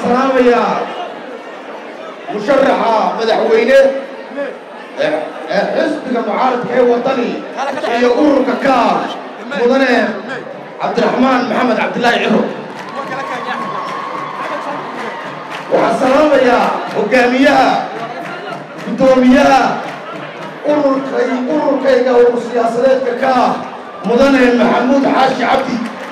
salaamayaa musharaxa madaxweyne ee xisbiga mucaaradka ee waddani iyo ururka kaar mudane cabdiraxmaan maxamed cabdilaahi ciro waxaan salaamayaa hogaamiyaha guddoomiyaha ururkay ururkayga urur siyaasadeedka ka ah mudane maxamuud xaashi cabdi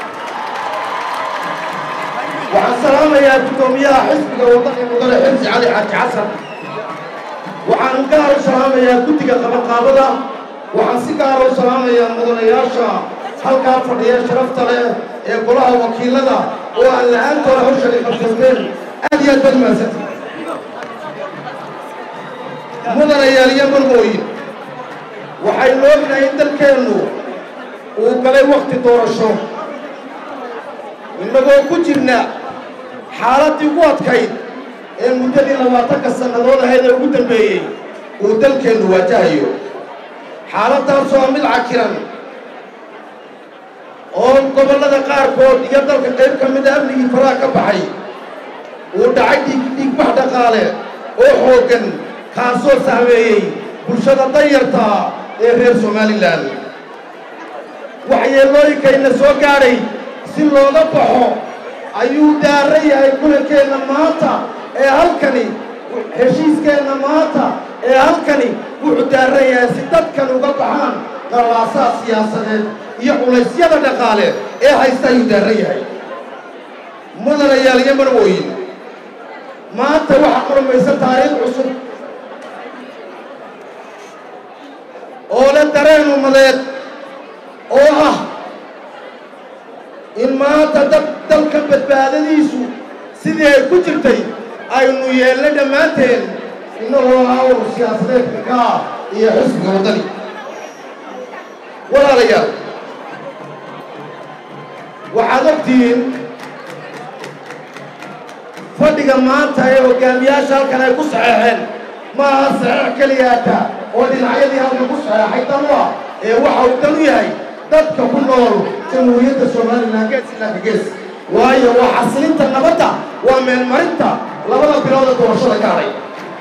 waxaan salaamayaa guddoomiyaha xisbiga waddani mudane xirsi cali xaaji xasan waxaan gaar u salaamayaa guddiga qabanqaabada waxaan si gaara u salaamayaa mudanayaasha halkaa fadhiya sharafta leh ee golaha wakiilada oo aan la-aantooda hawshani qabsateen aad iyo aad baad mahadsanti mudanayaal iyo marmooyin waxaynu ognahay in dalkeennu uu galay wakhti doorasho innagoo ku jirna xaaladdii ugu adkayd ee muddadii labaatanka sannadood ahayd ee ugu dambeeyey uu dalkeennu waajahayo xaaladdaasoo ah mid cakiran oo gobollada qaarkood iyo dalka qayb ka mida amnigii faraha ka baxay uu dhacay dhiigbax dhaqaale oo xooggan kaasoo sahmeeyey bulshada danyartaa ee reer somalilan waxyeelooyinkayna soo gaadhay si looga baxo ayuu daaran yahay kulankeenna maanta ee halkani heshiiskeenna maanta ee halkani wuxuu daaran yahay si dadkan uga baxaan qallaasaha siyaasadeed iyo culaysyada dhaqaale ee haysta ayuu daaran yahay mudanayaal iyo marwooyin maanta waxaa qurmaysa taariikh cusub oo le dareen ummadeed oo ah in maanta dad dalka badbaadadiisu sidii ay ku jirtay aynu yeelna dhammaanteen innagoo ah urur siyaasadeedka ka ah iyo xisbiga waddani walaalayaal waxaad ogtihiin fadhiga maanta ee hoggaamiyaasha halkan ay ku saxeexeen ma aha saxeex keliyaata oo dhinacyadii halkan ku saxeexay dan u ah ee waxa uu dan u yahay dadka ku nool jamhuuriyadda somalilan gees ilaanka gees waayo waa xasilinta nabadda waa meelmarinta labada bilood ee doorashada ka hadhay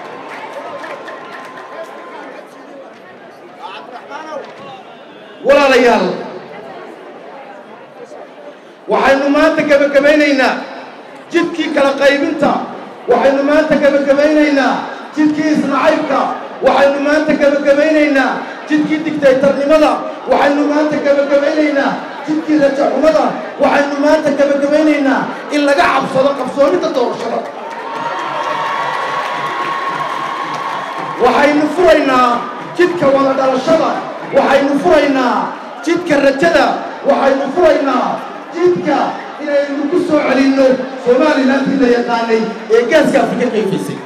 walaalayaal waxaynu maanta gebagabaynaynaa jidkii kala qaybinta waxaynu maanta gebagabaynaynaa jidkii isnacaybka waxaynu maanta gebagabaynaynaa jidkii digtaytarnimada waxaynu maanta gebagabaynaynaa jidkii rajaxumada waxaynu maanta gebagabaynaynaa in laga cabsado qabsoomidda doorashada waxaynu furaynaa jidka wada dhalashada waxaynu furaynaa jidka rajada waxaynu furaynaa jidka inaynu ku soo celinno somalilantii la yaqaanay ee gaaska afrika qayfaysay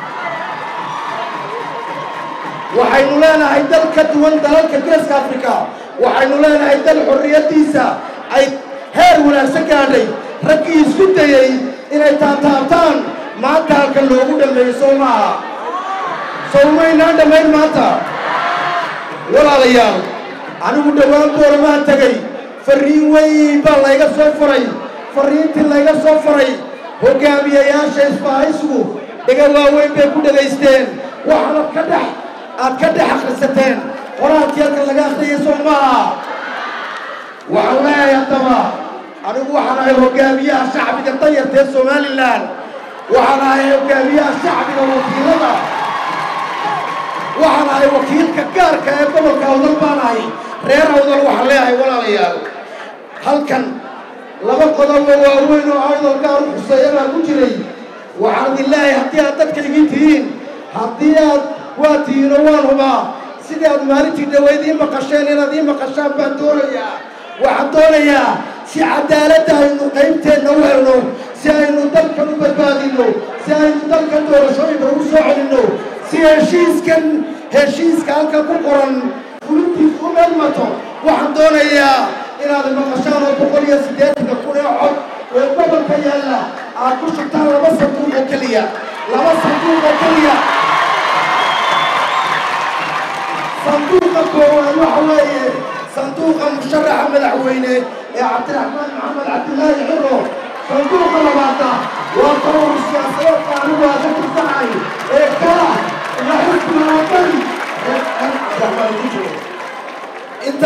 waxaynu leenahay dal ka duwan dalalka geeska afrika waxaynu leenahay dal xorriyaddiisa ay heer wanaagsan gaadhay raggii isku dayey inay taataabtaan maanta halka loogu dhammeeyo soo maaha sowmaynaan dhammayn maanta walaalayaal anigu dhowaan boolamaan tegey farriin weyn baa layga soo faray farriintii layga soo faray hoggaamiyayaasha isbahaysigu dhega waaweyn bay ku dhagaysteen waxaanad ka dhex aad ka dhex akhrisateen qoraalkii halka laga akhriyay soo maaha waxaan leeyahay haddaba anigu waxaan ahay hoggaamiyaha shacbiga danyarta ee somalilan waxaan ahay hoggaamiyaha shacbiga wakiilada waxaan ahay wakiilka gaarka ee gobolka awdal baan ahay reer awdal waxaan leeyahay walaalayaal halkan laba qodobo waaweyn oo awdal gaar u xuseeya baa ku jiray waxaan idin leeyahay haddii aad dadkaygii tihiin haddii aad waa tihiin oo waan hubaa sidii aad maalintii dhaweyd ii maqasheen inaad ii maqashaan baan doonayaa waxaan doonayaa si cadaaladda aynu qaybteenna u helno si aynu dalkan u badbaadinno si aynu dalkan doorashooyinka ugu soo celinno si heshiiskan heshiiska halkan ku qoran fulintiis u meelmato waxaan doonayaa inaad maqashaan oo boqol iyo siddeetanka kun ee cod ee gobolka yaalla aad ku shubtaan laba sanduuq oo keliya laba sanduuq oo keliya sanduuqa koowaad waxa weeye sanduuqa musharaxa madaxweyne ee cabdiraxmaan maxamed cabdilaahi xiro sanduuqa labaadna waa qowr siyaasa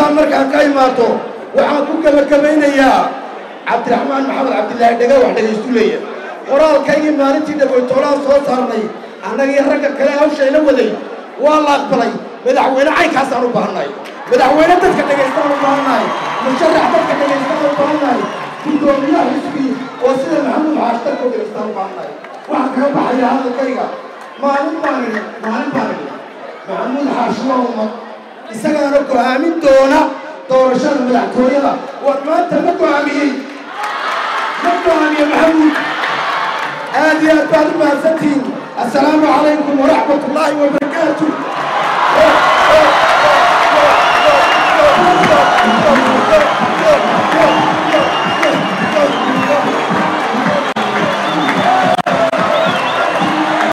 intaa markaan ka imaado waxaan ku gebagabaynayaa cabdiraxmaan maxamed cabdilaahi dhega wax dhegaystu leeya qoraalkaygii maalintii dhagoytoolaan soo saarnay annagii ragga kale hawshayla waday waa la aqbalay madaxweyne caynkaasaan u baahannahay madaxweyne dadka dhegaystaan u baahannahay musharax dadka dhegaystaan u baahannahay guddoomiyaha xisbii oo sida maxamuud xaash dadka u dhegaystaan u baahannahay waxaan kaga baxayaa hadalkayga maalin baan idhi maalin baan idhi maxamuud xaash waa ummad isagaana go'aamin doona doorashada madaxtooyada war maanta ma go'aamiyey ma go'aamiye maxamuud aad iyo aad baad u mahadsantihiin assalaamu calaykum waraxmat ullaahi wabarakaatu